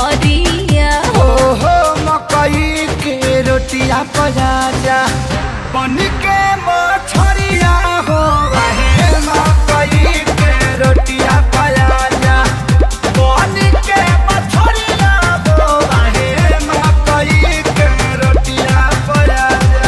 बथरिया ओहो मकई के रोटिया पराजा बन के मछरिया हो रहे मकई के रोटिया पराजा बन के मछरिया हो रहे मकई के रोटिया पराजा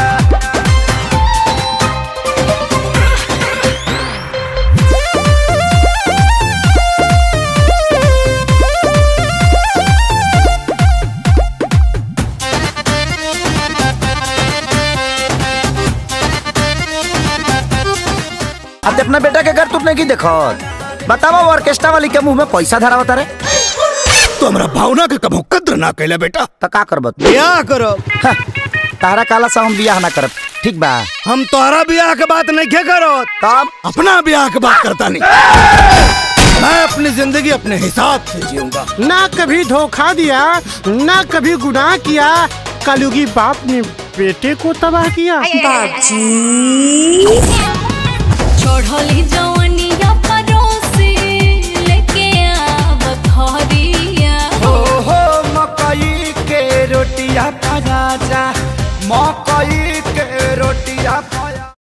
अब अपना बेटा के घर तुमने की देखो बतावा वो ऑर्केस्ट्रा वाली के मुंह में पैसा धरा बता रे तो हमरा भावना के कभो कद्र ना कैला बेटा तो का करब ब्याह करो हाँ, तारा काला सा हम बियाह ना करब ठीक बा हम तोहरा ब्याह के बात नहीं क्या करो तब अपना ब्याह के बात करता नहीं मैं अपनी जिंदगी अपने हिसाब से जीऊंगा ना कभी धोखा दिया ना कभी गुनाह किया कलयुगी बाप ने बेटे को तबाह किया चढ़ली जवनिया परोसे लेके आ बथरिया ओहो मकई के रोटिया पराजा मकई के रोटिया पराजा